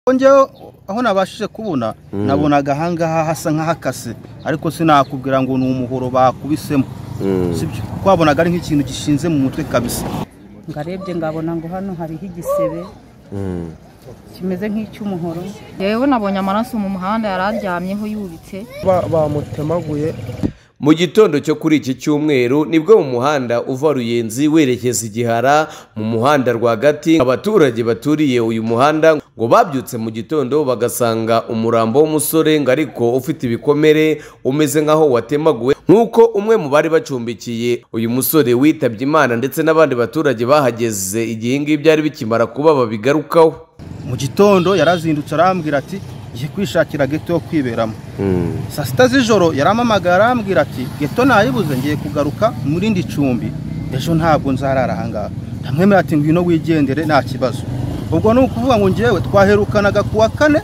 ko njyewe aho nabashije kubona nabonaga ahangaha hasa nk'ahakase ariko sinakubwira ngo ni umuhoro bakubisemo sibyo twabonaga ari nk'ikintu gishinze mu mutwe kabisa ngarebye ngabona ngo hano hariho igisebe kimeze nk'icy'umuhoro yewe nabonye amaraso mu muhanda yari aryamyeho yubitse bamutemaguye mu gitondo cyo kuri iki cyumweru nibwo mu muhanda uva ruyenzi werekeza igihara mu muhanda rwagati abaturage baturiye uyu muhanda ngo babyutse mu gitondo bagasanga umurambo w'umusore ngo ariko ufite ibikomere umeze nk'aho watemaguwe nk'uko umwe mu bari bacumbikiye uyu musore witabye imana ndetse n'abandi baturage bahageze igihe ngibi byari bikimara kuba babigarukaho mu gitondo yarazindutse arambwira ati gihe kwishakira geto yo kwiberamo saa sita z'ijoro yaramamagara arambwira ati geto nayibuze ngiye kugaruka mu rindi cumbi ejo ntabwo nzarara ahangaha ntamwemerera ati ngwino wigendere nta kibazo ubwo ni ukuvuga ngo ngewe twaherukanaga ku wa kane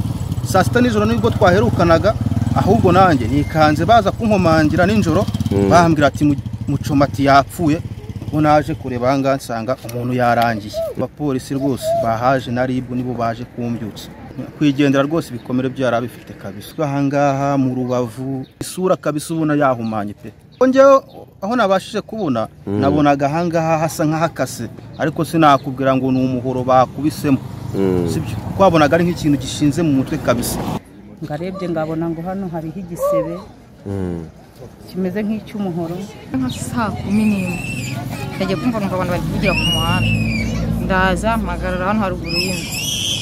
saa sita nijoro nibwo twaherukanaga ahubwo nanjye nikanze baza kunkomangira nijoro bambwira ati mucomati yapfuye ubwo naje kureba ahangaha nsanga umuntu yarangiye abapolisi rwose bahaje na ribu nibo baje kumbyutsa kwigendera rwose ibikomere byari abifite kabisa ahangaha mu rubavu isura kabisa ubona yahumanye pe njyewe aho nabashije kubona nabonaga ahangaha hasa nk'ahakase ariko sinakubwira ngo ni umuhoro bakubisemo sibyo twabonaga ari nk'ikintu gishinze mu mutwe kabisa ngarebye ngabona ngo hano hariho igisebe kimeze nk'icy'umuhoro nka saa kumi n'imwe nagiye kumva numva abantu bari kuvugira ku muhanda ndaza mpagarara hano haruguru y'inzu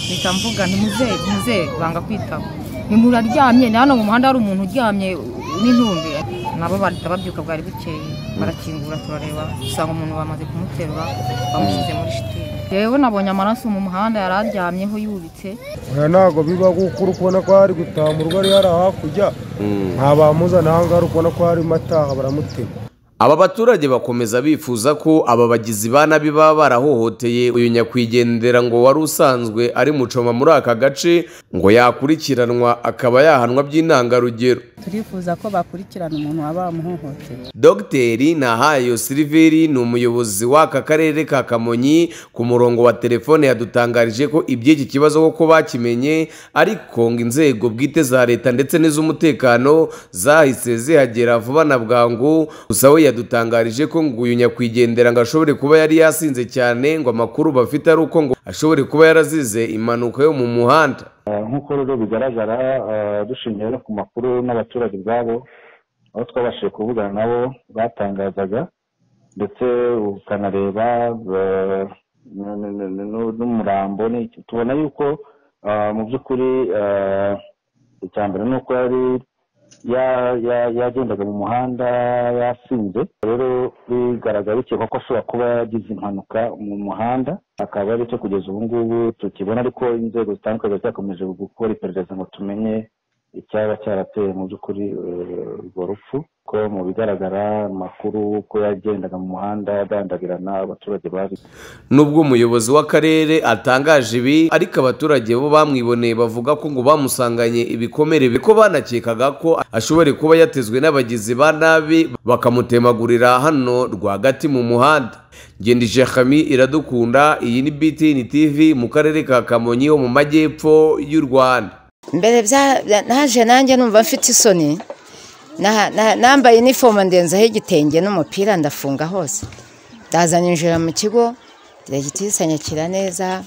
mpita mvuga ntimuzere ntimuzere banga kwitaba nimuraryamye ni hano mu muhanda hari umuntu uryamye n'intumbi nabo bahita babyuka bwari bukeye barakingura turareba dusanga umuntu bamaze kumuterura bamushyize muri shitingi yewe nabonye amaraso mu muhanda yari aryamyeho yubitse oya ntabwo biba kuko uri kubona ko hari gutamurwa ari hari hakurya nta bamuzana ahangaha uri kubona ko harimo ataha baramutema aba baturage bakomeza bifuza ko aba bagizi ba nabi baba barahohoteye uyu nyakwigendera ngo wari usanzwe ari mucoma muri aka gace ngo yakurikiranwa akaba yahanwa by'intangarugero turifuza ko bakurikirana umuntu waba wamuhohoteye dogiteri nahayo siliveri ni umuyobozi w'aka karere ka kamonyi ku murongo wa telefone yadutangarije ko iby'iki kibazo koko bakimenye ariko ngo inzego bwite za leta ndetse n'iz'umutekano zahise zihagera vuba na bwangu gusa we yadutangarije ko ngo uyu nyakwigendera ngo ashobore kuba yari yasinze cyane ngo amakuru bafite ari uko ngo ashobore kuba yarazize impanuka yo mu muhanda nk'uko rero bigaragara dushingiye no ku makuru n'abaturage ubwabo aho twabashije kuvugana nabo batangazaga ndetse ukanareba n'umurambo tubona yuko mu by'ukuri icya mbere ni uko yari yagendaga mu muhanda yasinze rero bigaragara bikekwa ko ashobora kuba yagize impanuka mu muhanda akaba ari cyo kugeza ubu ngubu tukibona ariko inzego zitandukanye zakomeje gukora iperereza ngo tumenye icyaba cyarateye mu by'ukuri urwo rupfu ko mu bigaragara amakuru ko yagendaga mu muhanda adandabirana abaturage bazi nubwo umuyobozi w'akarere atangaje ibi ariko abaturage bo bamwiboneye bavuga ko ngo bamusanganye ibikomere ko banakekaga ko ashobora kuba yatezwe n'abagizi ba nabi bakamutemagurira hano rwagati mu muhanda ngendije kami iradukunda iyi ni BTN TV mu karere ka kamonyi ho mu majyepfo y'u rwanda mbere naje nanjye numva mfite isoni nambaye inifomo ndenzaho igitenge n'umupira ndafunga hose ndazanyinjira mu kigo ndagitisanyakira neza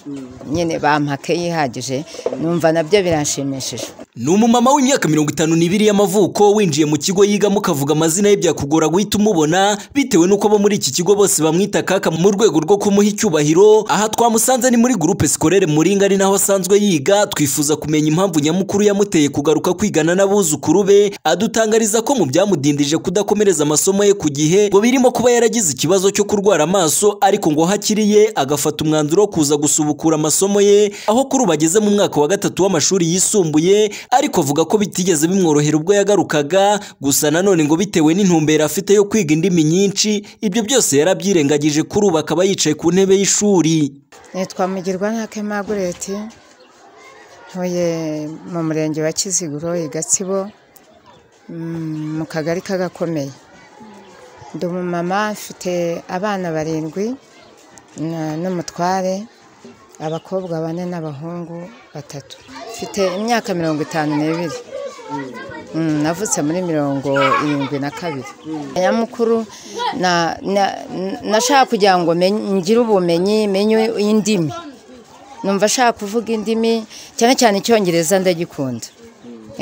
nyine bampake yihagije numva nabyo biranshimishije ni umumama w'imyaka mirongo itanu n'ibiri y'amavuko winjiye mu kigo yigamo ukavuga amazina ye byakugora guhita umubona bitewe n'uko abo muri iki kigo bose bamwita kaka mu rwego rwo kumuha icyubahiro aha twamusanze ni muri gurupe sikorere muringa ari naho asanzwe yiga twifuza kumenya impamvu nyamukuru yamuteye kugaruka kwigana n'abuzukuru be adutangariza ko mu byamudindije kudakomereza amasomo ye ku gihe ngo birimo kuba yaragize ikibazo cyo kurwara amaso ariko ngo hakiriye agafata umwanzuro wo kuza gusubukura amasomo ye aho kuri ubu ageze mu mwaka wa gatatu w'amashuri yisumbuye ariko avuga ko bitigeze bimworohera ubwo yagarukaga gusa nanone ngo bitewe n'intumbero afite yo kwiga indimi nyinshi ibyo byose yarabyirengagije kuri ubu akaba yicaye ku ntebe y'ishuri nitwa mugirwa ntake magureti ntuye mu murenge wa kiziguro i gatsibo mu kagari k'agakomeye ndi umumama mfite abana barindwi n'umutware abakobwa bane n'abahungu batatu mfite imyaka mirongo itanu n'ibiri Mm, navutse muri mirongo irindwi na kabiri nyamukuru na- na- nashaka kugira ngo menye- ngire ubumenyi menye indimi numva ashaka kuvuga indimi cyane cyane icyongereza ndagikunda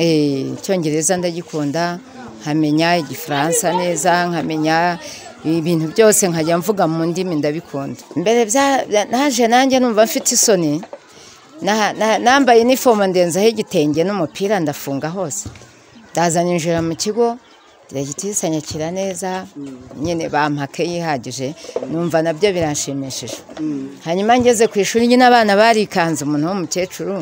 Eh, icyongereza ndagikunda nkamenya igifaransa neza nkamenya ibintu byose nkajya mvuga mu ndimi ndabikunda mbere bya- naje nanjye numva mfite isoni Naha- naha- nambaye inifomo ndenzaho igitenge n'umupira ndafunga hose ndaza ninjira mu kigo ndagitisanyakira neza nyine bampake yihagije numva nabyo biranshimishije hanyuma ngeze ku ishuri nyine abana barikanze umuntu w'umukecuru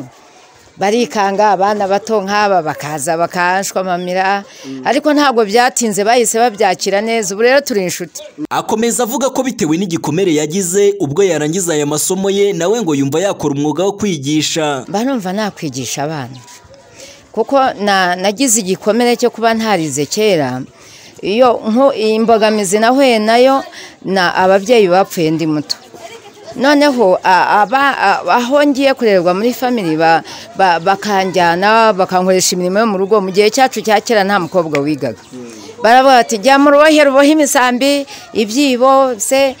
barikanga abana bato nk'aba bakaza bakahashwamamira ariko ntabwo byatinze bahise babyakira neza ubu rero turi inshuti akomeza avuga ko bitewe n'igikomere yagize ubwo yarangiza aya masomo ye nawe ngo yumva yakora umwuga wo kwigisha mba numva nakwigisha abana kuko na- nagize igikomere cyo kuba ntarize kera iyo nko imbogamizi nahuye nayo na ababyeyi bapfuye ndi muto noneho a- aba- a- aho ngiye kurerwa muri famili ba- ba- bakanjyana bakankoresha imirimo yo mu rugo mu gihe cyacu cya kera nta mukobwa wigaga baravuga bati jya mu rubohero ubohe imisambi ibyibo se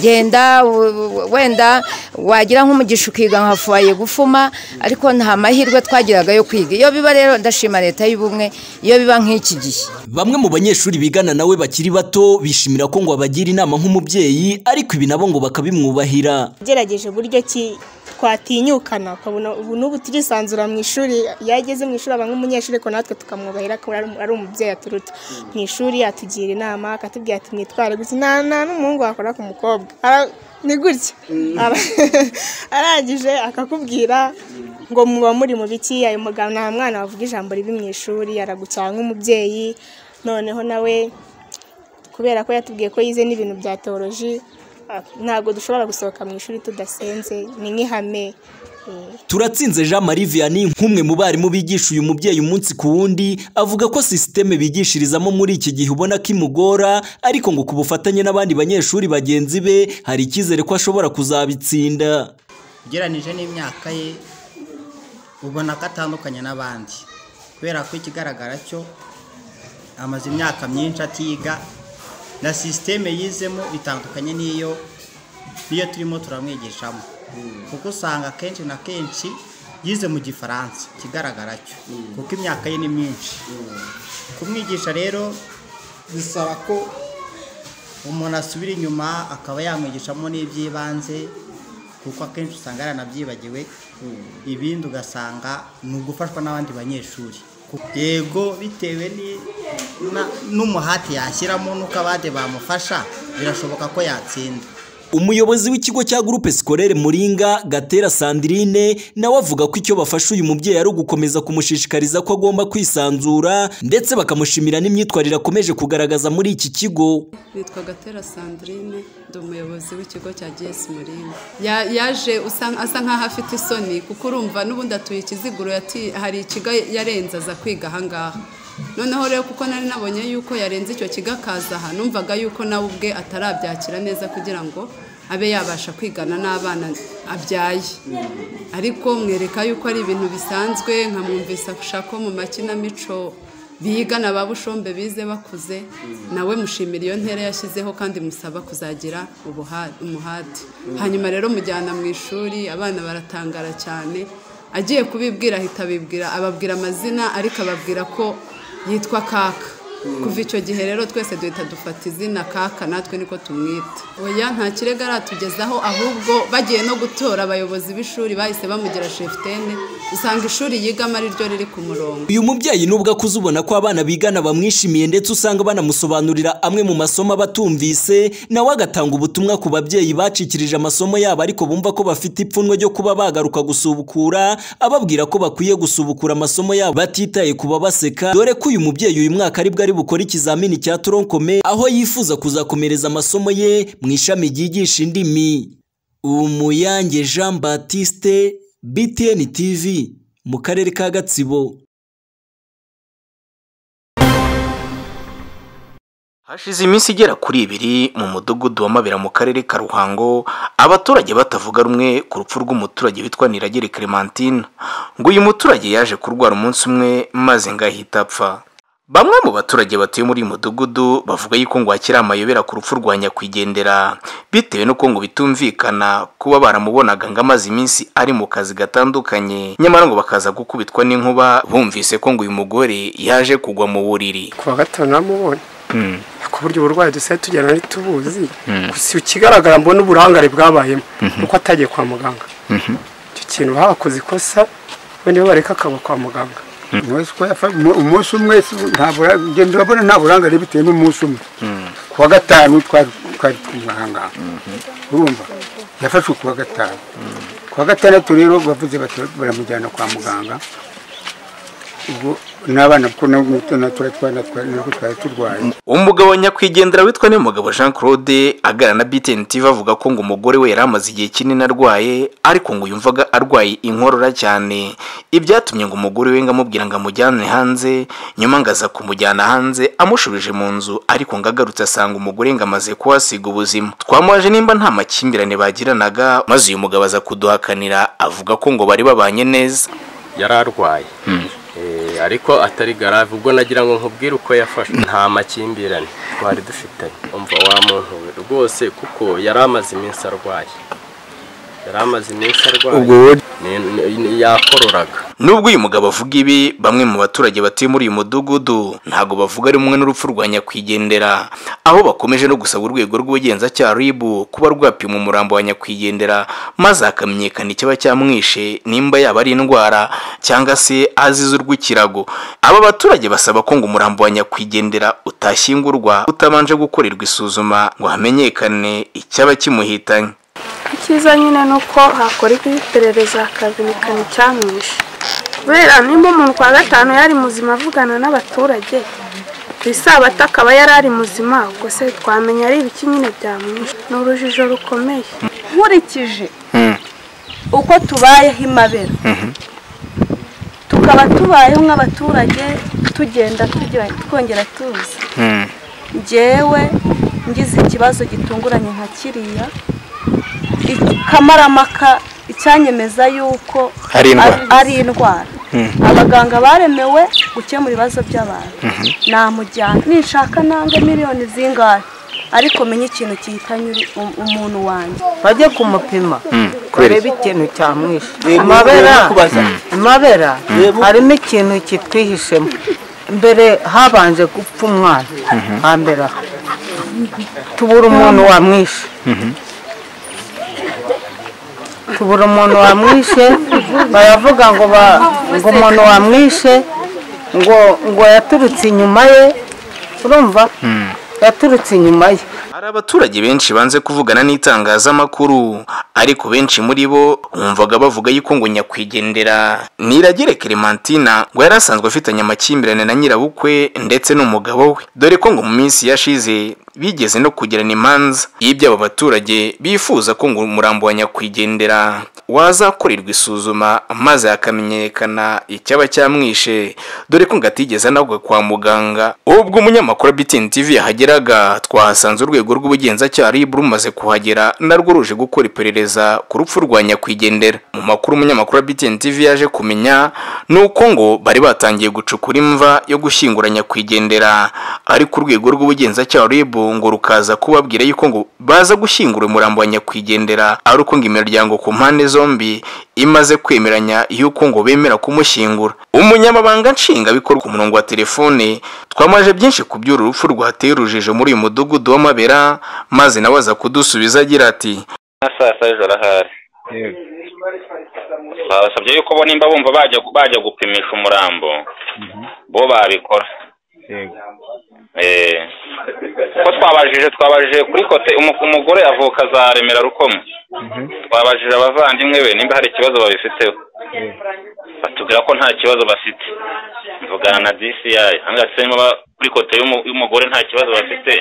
genda w- w- wenda wagira nk'umugisha ukiga nka fuwaye gufuma ariko nta mahirwe twagiraga yo kwiga iyo biba rero ndashima leta y'ubumwe iyo biba nk'iki gihe bamwe mu banyeshuri bigana nawe bakiri bato bishimira ko ngo abagira inama nk'umubyeyi ariko ibi nabo ngo bakabimwubahira yagerageje uburyo ki twatinyukana ukabona ubu n'ubu turisanzura mu ishuri iyo ageze mu ishuri aba nk'umunyeshuri ariko natwe tukamwubahira ko ari ari umubyeyi aturuta mu ishuri atugira inama akatubwira ati mwitware gutya nta nta n'umuhungu wakora ku mukobwa Ara- ni gutya Aba- arangije akakubwira ngo muba muri mu biki ayo mugabo nta mwana wavuga ijambo ribi mu ishuri aragucyaha nk'umubyeyi noneho nawe kubera ko yatubwiye ko yize n'ibintu bya teoloji ah, ntabwo dushobora gusohoka mu ishuri tudasenze ni nk'ihame eh, turatsinze jean marie vianney nk'umwe mu barimu bigisha uyu mubyeyi umunsi ku wundi avuga ko sisiteme bigishirizamo muri iki gihe ubona ko imugora ariko ngo ku bufatanye n'abandi banyeshuri bagenzi be hari icyizere ko ashobora kuzabitsinda ugereranije n'imyaka ye ubona ko atandukanye n'abandi kubera ko ikigaragara cyo amaze imyaka myinshi atiga na sisiteme yizemo bitandukanye n'iyo niyo turimo turamwigishamo kuko usanga akenshi na kenshi yize mu gifaransa ikigaragara cyo kuko imyaka ye ni myinshi kumwigisha rero bisaba ko umuntu asubira inyuma akaba yamwigishamo n'iby'ibanze kuko akenshi usanga yaranabyibagiwe ibindi ugasanga ni ugufashwa n'abandi banyeshuri yego bitewe ni- na- n'umuhati yashyiramo n'uko abandi bamufasha birashoboka ko yatsinda umuyobozi w'ikigo cya gurupe sikorere muringa gatera sandrine nawe avuga ko icyo bafasha uyu mubyeyi ari ugukomeza kumushishikariza ko agomba kwisanzura ndetse bakamushimira n'imyitwarire akomeje kugaragaza muri iki kigo nitwa gatera sandrine ndi umuyobozi w'ikigo cya gs muringa Ya- yaje usa- asa nkaho afite isoni kuko urumva n'ubundi atuye ikiziguro yati- hari ikigo yarenze aza kwiga ahangaha noneho rero kuko nari nabonye yuko yarenze icyo kigo akaza aha numvaga yuko nawe ubwe atarabyakira neza kugira ngo abe yabasha kwigana n'abana abyaye ariko mwereka yuko ari ibintu bisanzwe nkamwumvisa gushaka ko mu makinamico bigana ba bushombe bize bakuze nawe mushimira iyo ntera yashyizeho kandi musaba kuzagira ubuha- umuhati hanyuma rero mujyana mu ishuri abana baratangara cyane agiye kubibwira ahita abibwira ababwira amazina ariko ababwira ko yitwa kaka kuva icyo gihe rero twese duhita dufata izina kaka natwe niko tumwita oya nta kirego aratugezaho ahubwo bagiye no gutora abayobozi b'ishuri bahise bamugira shefutene usanga ishuri yigamo ari ryo riri ku murongo uyu mubyeyi nubwo akuze ubona ko abana bigana bamwishimiye ndetse usanga banamusobanurira amwe mu masomo abatumvise nawe agatanga ubutumwa ku babyeyi bacikirije amasomo yabo ariko bumva ko bafite ipfunwe ryo kuba bagaruka gusubukura ababwira ko bakwiye gusubukura amasomo yabo batitaye ku babaseka dore ko uyu mubyeyi uyu mwaka aribwo ari bukore ikizamini cya toronkome aho yifuza kuzakomereza amasomo ye mu ishami ryigisha indimi umuyange jean batiste btn tv mu karere ka gatsibo hashize iminsi igera kuri ibiri mu mudugudu wa mabera mu karere ka ruhango abaturage batavuga rumwe ku rupfu rw'umuturage witwa niragere clementine ngo uyu muturage yaje kurwara umunsi umwe maze ngo ahita apfa bamwe mu baturage batuye muri uyu mudugudu bavuga yuko ngo hakiri amayobera ku rupfu rwa nyakwigendera bitewe n'uko ngo bitumvikana kuba baramubonaga ngo amaze iminsi ari mu kazi gatandukanye nyamara ngo bakaza gukubitwa n'inkuba bumvise ko ngo uyu mugore yaje kugwa mu buriri kuwa gatanu namubonye Hmm. ku buryo uburwayi dusigaye tugenda ntitubuzi gusa ikigaragara mbona uburangare bwabayemo Mhm. uko atagiye kwa muganga icyo kintu bakoze ikosa wenda iyo bareka akaba kwa muganga Umunsi uko yafa- umu- umunsi umwe si- nta bura- njye ndabona nta burangare bitewe n'umunsi umwe kuwa gatanu twari twari kumahanga urumva yafashwe kuwa gatanu kuwa gatandatu rero bavuze bati baramujyana kwa muganga ubwo n'abana kuko nabo- natwe twana twari natwo twari turwaye umugabo wa nyakwigendera witwa n'umugabo jean claude aganira na btn tv avuga ko ngo umugore we yari amaze igihe kinini arwaye ariko ngo yumvaga arwaye inkorora cyane ibyatumye ngo umugore we ngo amubwira ngo amujyane hanze nyuma ngo aza kumujyana hanze amushubije mu nzu ariko ngo agarutse asanga umugore ngo amaze kuhasiga ubuzima twamubaje nimba nta makimbirane bagiranaga maze uyu mugabo aza kuduhakanira avuga ko ngo bari babanye neza yari arwaye Eh, ariko atari garave ubwo nagira ngo nkubwire uko yafashwe nta makimbirane twari dufitanye umva wa muntu we rwose kuko yari amaze iminsi arwaye yari amaze iminsi Ubwo arwaye wowe- Ni- ni- ni- yakororaga nubwo uyu mugabo avuga ibi bamwe mu baturage batuye muri uyu mudugudu ntabwo bavuga rumwe n'urupfu rwa nyakwigendera aho bakomeje no gusaba urwego rw'ubugenzacyaha rib kuba rwapima umurambo wa nyakwigendera maze hakamenyekana icyaba cyamwishe nimba yaba ari indwara cyangwa se azize urw'ikirago aba baturage basaba ko ngo umurambo wa nyakwigendera utashyingurwa utabanje gukorerwa isuzuma ngo hamenyekane icyaba kimuhitanye icyiza nyine ni uko hakorwa iperereza hakamenyekana icyamwishe kubera nimba umuntu kwa gatanu yari muzima avugana n'abaturage ku isabato akaba yari ari muzima ubwo se twamenya ari ibiki nyine byamwishe ni urujijo rukomeye nkurikije uko tubayeho imabera tukaba tubayeho nk'abaturage tugenda turyohe- twongera tuza njyewe ngize ikibazo gitunguranye nka kiriya ikamaramaka icyanyemeza yuko Ari indwara. ari- ari indwara abaganga baremewe gukemura ibibazo by'abantu namujyana ninshaka nange miliyoni zingahe ariko menye ikintu gihitanye uri- um- umuntu wanjye bajye kumupima kubera barebe ikintu cyamwishe Reba- amabera reba kubaza. amabera harimo ikintu kitwihishemo mbere habanje gupfa umwana hambere aha tubura umuntu wamwishe tubura umuntu wamwishe baravuga ngo ba- ngo umuntu wamwishe ngo ngo yaturutse inyuma ye urumva yaturutse inyuma ye Hari abaturage benshi banze kuvugana n'itangazamakuru ariko benshi muri bo bumvaga bavuga yuko ngo nyakwigendera niragere Clementina ngo yari asanzwe afitanye amakimbirane na nyirabukwe ndetse n'umugabo we dore ko ngo mu minsi yashize bigeze no kugirana imanza y'iby'abo baturage bifuza ko ngo umurambo wa nyakwigendera wazakorerwa isuzuma maze hakamenyekana icyaba cyamwishe dore ko ngo atigeze anagwa kwa muganga ubwo umunyamakuru wa BTN TV yahageraga twahasanze urwego rw'ubugenzacyaha RIB rumaze kuhagera narwo ruje gukora iperereza ku rupfu rwa nyakwigendera mu makuru umunyamakuru wa BTN TV yaje kumenya ni uko ngo bari batangiye gucukura imva yo gushyingura nyakwigendera ariko urwego rw'ubugenzacyaha RIB ngo rukaza kubabwira yuko ngo baza gushyingura umurambo wa nyakwigendera ari uko ngo imiryango ku mpande zombi imaze kwemeranya yuko ngo bemera kumushyingura umunyamabanga nshingwabikorwa ku murongo wa telefone twamaje byinshi ku by'uru rupfu rwateye urujijo muri uyu mudugudu w'amabera maze nawe aza kudusubiza agira ati na saa saba z'ijoro ahari babasabye yuko bo nimba bumva bajya bajya gupimisha umurambo bo babikora Eh, ko twabajije twabajije kuri kote umu- umugore avuka za remera rukomo twabajije abavandimwe be nimba hari ikibazo babifiteho batubwira ko nta kibazo bafite mvugana na dci angatse niba kuri kote y'umu- y'umugore nta kibazo bafite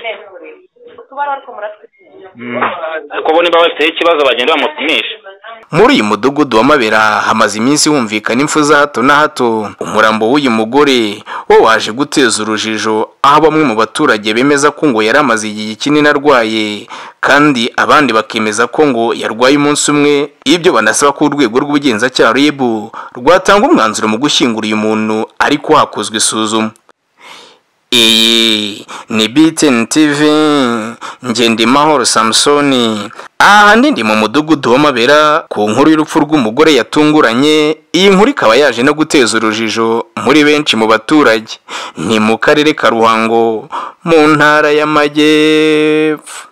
ariko bo niba bafiteho ikibazo bagenda bamupimisha muri uyu mudugudu wa mabera hamaze iminsi humvikana impfu za hato na hato umurambo w'uyu mugore wo waje guteza urujijo aho bamwe mu baturage bemeza ko ngo yari amaze igihe kinini arwaye kandi abandi bakemeza ko ngo yarwaye umunsi umwe ibyo banasaba ko urwego rw'ubugenzacyaha rib rwatanga umwanzuro mu gushyingura uyu muntu ariko hakozwe isuzuma iyi ni biteni tivi ngendimahoro samusoni aha ndi mu mudugudu w'amabera ku nkuru y'urupfu rw'umugore yatunguranye iyi nkuru ikaba yaje no guteza urujijo muri benshi mu baturage ni mu karere ka ruhango mu ntara y'amajyepfo